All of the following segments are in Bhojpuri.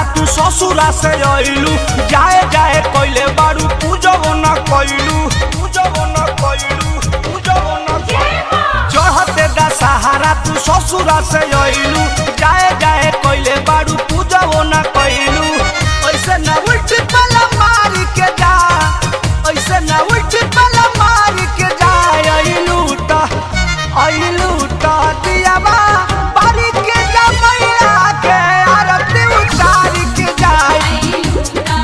तू ससुरा से अइलू जाए जाए कइले बारू पूजबो न कइलू पूजबो न कइलू पूजबो न कइलू चढ़ते दा सहारा तू ससुरा से अइलू जाए जाए कइले बारू पूजबो न कइलू ऐसे न उल्टी पला मारी के जा ऐसे न उल्टी पला मारी के जा अइलू त अइलू त दियावा बारी के जा मैया के आरती उतारी के जाई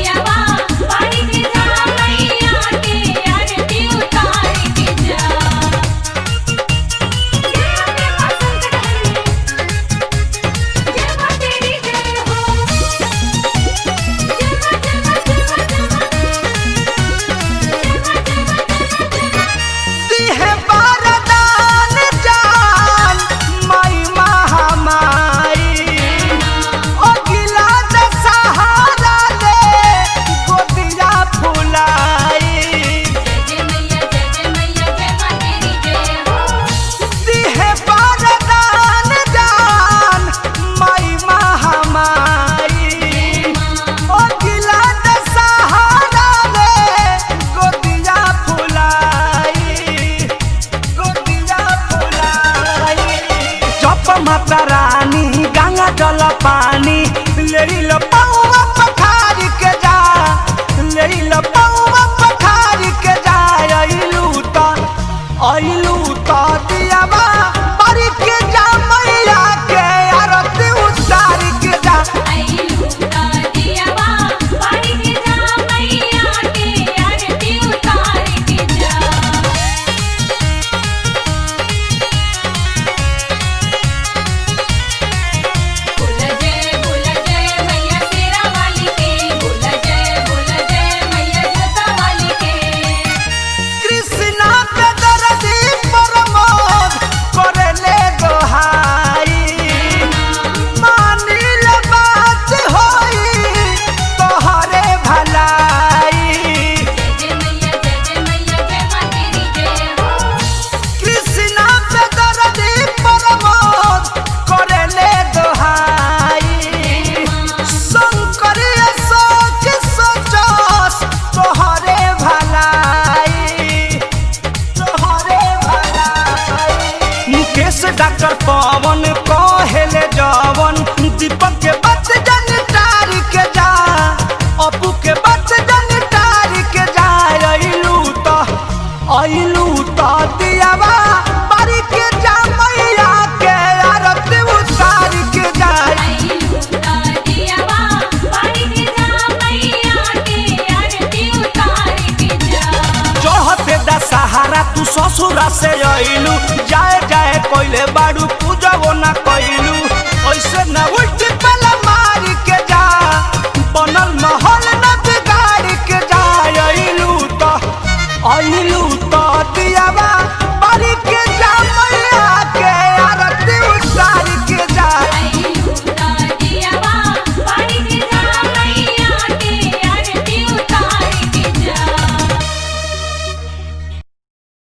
दिहे बरदान जान माई महामाई ओ गिला दशहरा ले गोदिया फुलाई दिहे बरदान जान माई महामाई ओ गिला दशहरा ले गोदिया फुलाई गोदिया फुलाई जप माता रानी गंगा जल पानी लेरी ल पौवा पखारी के जा लेरी ल पौवा पखारी के जा अइलू त अइलू त दियावा परी के जा मैया के आरती उतारी के जा कृष्णा पे दर्दी प्रमोद करेले गोहाई मानिल बात होई तोहरे भलाई कृष्णा पे दर्दी प्रमोद करेले गोहाई शंकर सोच सोचस तोहरे भलाई तोहरे भलाई मुकेश डॉक्टर पवन कहेले जवन दीपक के बच जन तारी के जा अपू के बच जन तारी के जा अइलू त अइलू त दियावा बारी के जा मैया के आरती उतारी के जा चढ़ते दा सहारा तू ससुरा से अइलू जाए जाए कोइले बाड़ू